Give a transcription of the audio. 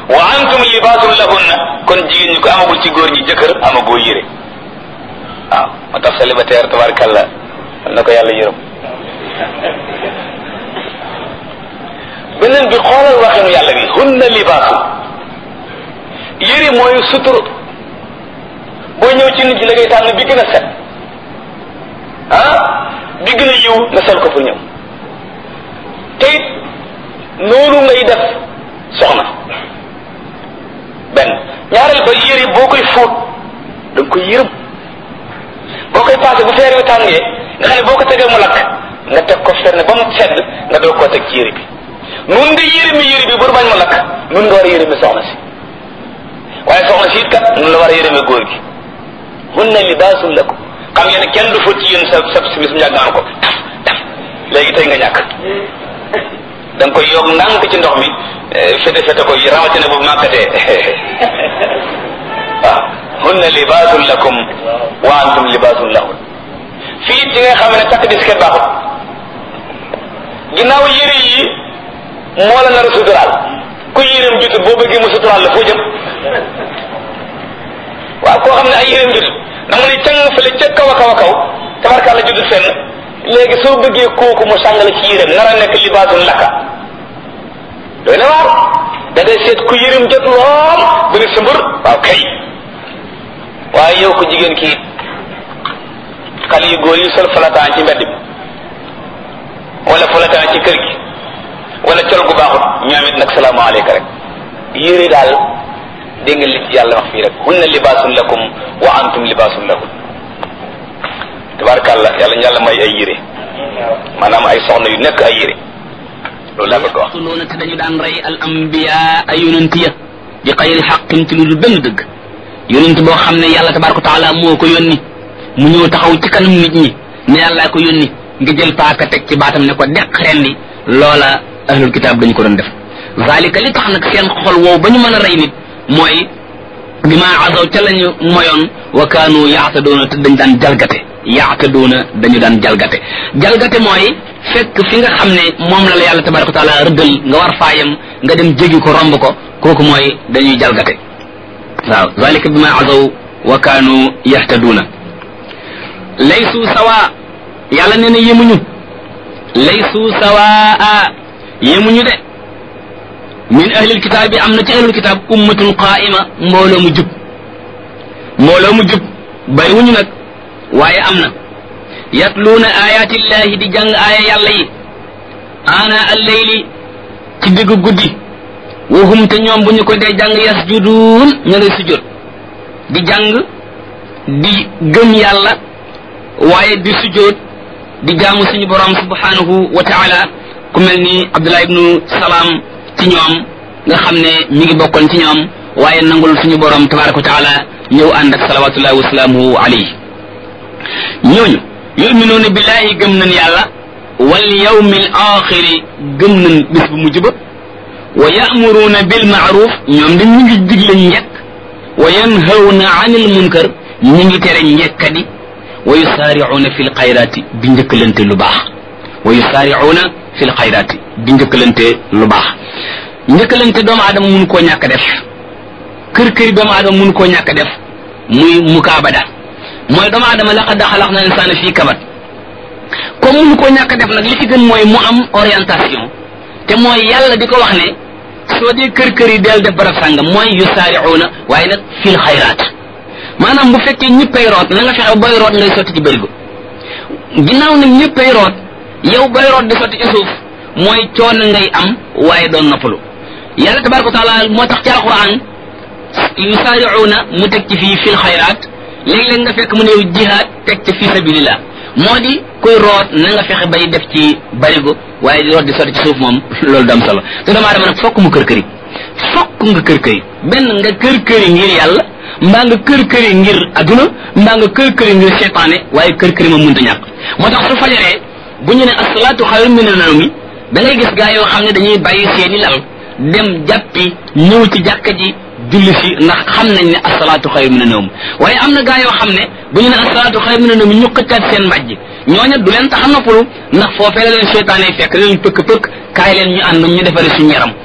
wa antum libaasun lahunna kon jigéen ñi ko amagul ci góor ñi jëkkër amagoo yére waaw moo tax célibataire tabarkalla am na ko yàlla yërëm beneen bi xoolal waxinu yàlla bi hunna libaasu yére mooy sutur boo ñëw ci nit ñi la ngay tànn bi gën a set ah bi gën a yiw nga sol ko pour ñëw te it noonu ngay def soxna benn ñaareel ba yére boo koy fóot da nga koy yërëm boo koy passé bu feer yu tàngee nga xam ne boo ko tegee mu lakk nga teg ko ferne ba mu sedd nga doog koo teg ci yére bi nun nga yërëmi yére bi bur bañ mu lakk nun nga war a yërëmi soxna si waaye soxna si it kat nun la war a yërëmi góor gi hunna libaasun lakum xam ngeen ne kenn du fóot ci yéen sa sa simis mu ñàkk ko taf taf léegi tey nga ñàkk da nga koy yokk ndànk ci ndox mi fete fete ko rawatina bu màkkatee waaw hunna libaasun lakum wa antum libaasun lahun fii ci nga xam ne takk disket baaxut ginnaaw yére yi moo la nar a suturaal ku yéreem jutut boo bëggee mu suturaal la foo jëm waaw koo xam ne ay yéreem jutut da nga ne càng fële ca kaw a kaw a kaw tabarkaala jutut fenn léegi soo bëggee kooku mu sàngale ci yéreem nar a nekk libaasun lakka doy na waar da ngay seet ku yërim jot lool bu ne sëmbër waaw kay waaye yow ko jigéen kii xale yu góor yi sol falataan ci mbedd bi wala falataan ci kër gi wala col gu baaxut ñoom it nag salaamaaleyka rek yére daal dégg nga li ci yàlla wax fii rek hunna libaasun lakum wa antum libaasun lahun tabarakàllah yàlla ñu yàlla may ay yére maanaam ay soxna yu nekk ay yére loolu laa bëgg a wax yaqtuluuna te dañu daan rey al ambiya ay yonent ya di xayri xaqin ci lu dul benn dëgg yonent boo xam ne yàlla tabaraka taala moo ko yónni mu ñëw taxaw ci kanam nit ñi ne yàllaa ko yónni nga jël paaka teg ci baatam ne ko deq rendi loola ahlul kitaab dañu ko doon def zalika li tax nag seen xol woow ba ñu mën a rey nit mooy bi ma azaw ca lañu moyoon wa kaanu yaatadoona te dañ daan jalgate yaatadoona dañu daan jalgate jalgate mooy fekk fi nga xam ne moom la la yàlla tabaraka wa taala rëddal nga war faayam nga dem jégi ko romb ko kooku mooy dañuy jalgate waaw zalika bi ma azaw wa kaanu yahtaduuna laysu sawa yàlla nee na yemuñu laysu sawaa yemuñu de min ahlil kitaab bi am na ci ahlul kitaab ummatun qaa'ima mbooloo mu jub mbooloo mu jub bariwuñu nag waaye am na yatluuna ayaatillahi di jàng aaya yàlla yi ana alleyli ci diggu guddi wahum te ñoom bu ñu ko dee jàng yasjuduun ña ngay sujjóot di jàng di gëm yàlla waaye di sujjóot di jaamu suñu borom subhanahu wa taala ku mel ni abdullah ibnu salaam ci ñoom nga xam ne mi ngi bokkoon ci ñoom waaye nangul suñu borom tabaraka wa taala ñëw ànd ak salawatullahi wasalaamuhu alayhi ñooñu yuminuuna billahi gëm nañ yàlla wal yawmil axiri gëm nañ bis bu mujj ba wa ya'muruuna bil ma'ruf ñoom dañ ñu ngi digle njekk wa yanhawna anil munkar ñi ngi tere njekkadi wa yusaari'uuna fil xayraati di njëkkalante lu baax wa yusaari'uuna fil xayraati di njëkkalante lu baax njëkkalante doomu aadama mun koo ñàkk def kër këri doomu aadama mun koo ñàkk def muy mukaabada mooy doomu aadama laqad xalaqna insaana fii kabad comme mun koo ñàkk def nag li ci gën mooy mu am orientation te mooy yàlla di ko wax ne soo dee kër kër yi del def barab sàngam mooy yusaari'uuna waaye nag fil xayraat maanaam bu fekkee ñëppay root na nga fexe booy root ngay sotti ci bërigo ginnaaw nag ñëppay root yow booy root di sotti ci suuf mooy coono ngay am waaye doon noppalu yàlla tabaraka wa taala moo tax ci alquran yusaari'uuna mu teg ci fii fil xayraat léeg-léeg nga fekk mu ne jihaad teg ci fii sabilillah moo di kuy root na nga fexe bay def ci barigo waaye di root di sotti ci suuf moom loolu du am solo te doomu aadama nag fokk mu kër këri fokk nga kër këri benn nga kër këri ngir yàlla mbaa nga kër këri ngir aduna mbaa nga kër këri ngir seytaane waaye kër këri ma mënta ñàkk moo tax su fajaree bu ñu ne asalaatu xayrun mina nawmi da ngay gis gaa yoo xam ne dañuy bàyyi seeni lal dem jàppi ñëw ci jàkka ji julli si ndax xam nañ ne asalaatu xayrun mina nawmi waaye am na gaa yoo xam ne bu ñu ne asalaatu xayrun mina nawmi ñu xëccaat seen mbàjj ñooña du leen tax a noppalu ndax foofee la leen seytaane fekk leen pëkk pëkk kaay leen ñu ànd ñu defare suñu yaram